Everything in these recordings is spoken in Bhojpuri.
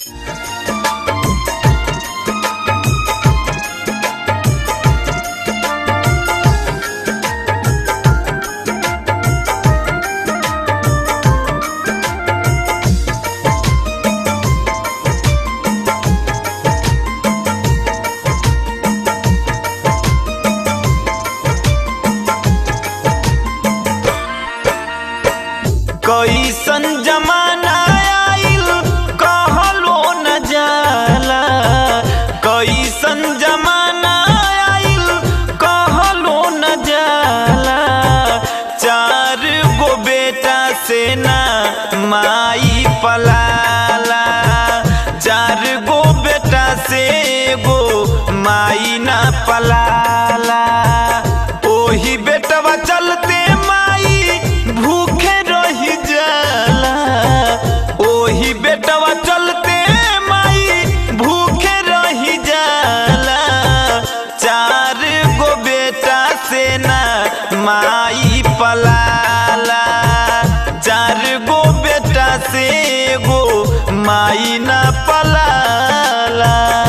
कैसन जमाना आइल कहलो न जाला कैसन जमाना आइल कहलो न जाला चार गो बेटा से ना माई पलाला चार गो बेटा से गो माई ना पलाला ओही बेटवा चलते माई भूखे रही जाला ओही बेटवा चलते माई भूखे रही जाला चार गो बेटा से ना माई पलाला चार गो बेटा से गो माई ना पलाला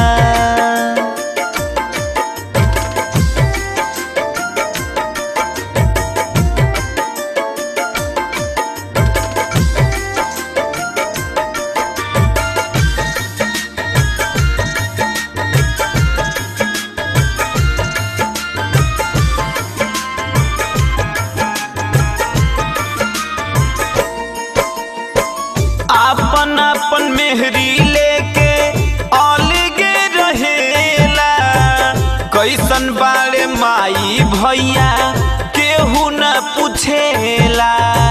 आपन आपन मेहरी लेके अलगे रहेला कैसन बाड़े माई भैया केहू न पूछेला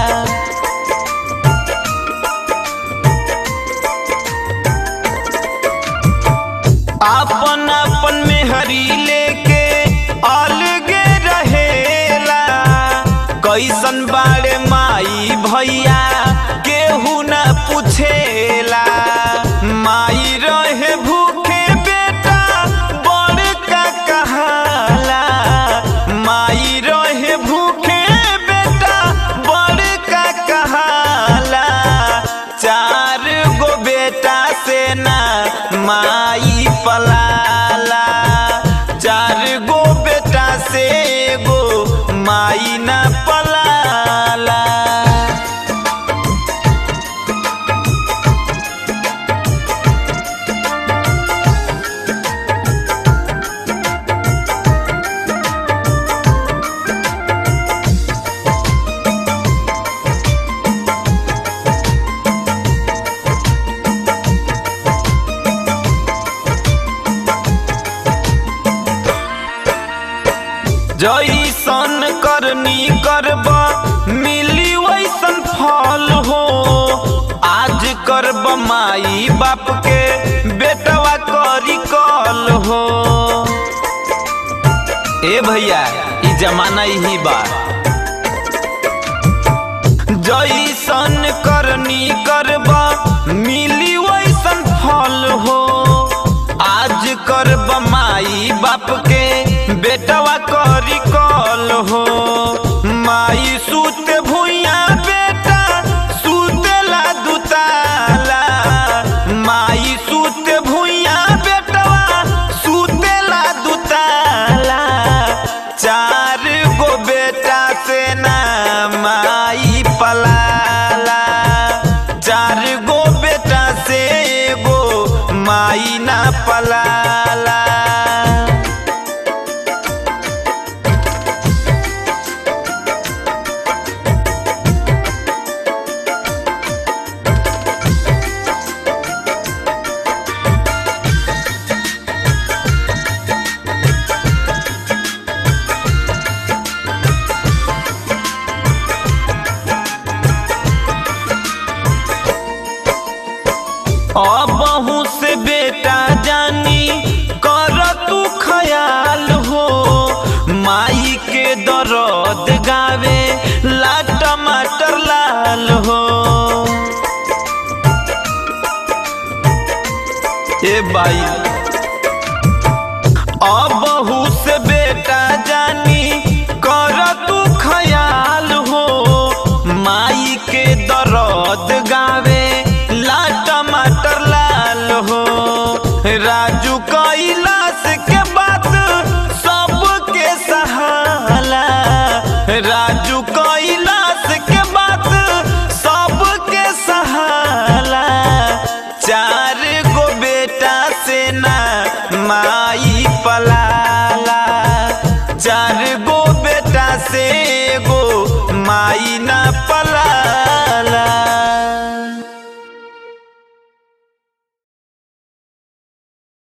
आपन आपन मेहरी लेके अलगे रहेला कैसन बाड़े माई भैया केहू न पूछेला माई रहे भूखे बेटा बड़का कहाला माई रहे भूखे बेटा बड़का कहाला चार गो बेटा से ना माई पलाला चार गो बेटा से गो माई ना पलाला जैसन करनी करब मिली वैसन फल हो आज करब माई बाप के बेटवा करी कल हो ए भैया ई जमाना यही बा जैसन करनी करब मिली वैसन फल हो आज करब माई बाप के बेटवा करी कल हो माई सूते भुइया बेटा सूतेला दुताला माई सूते भुइया बेटवा सूतेला दुताला चार गो बेटा से ना माई पलाला चार गो बेटा से गो माई ना पलाला अबहू से बेटा जानी कर तू ख्याल हो माई के दर्द गावे ला टमाटर लाल हो ए बाई अबहू से बेटा जानी कर तू ख्याल हो माई के दर्द गावे ला टमाटर लाल माई ना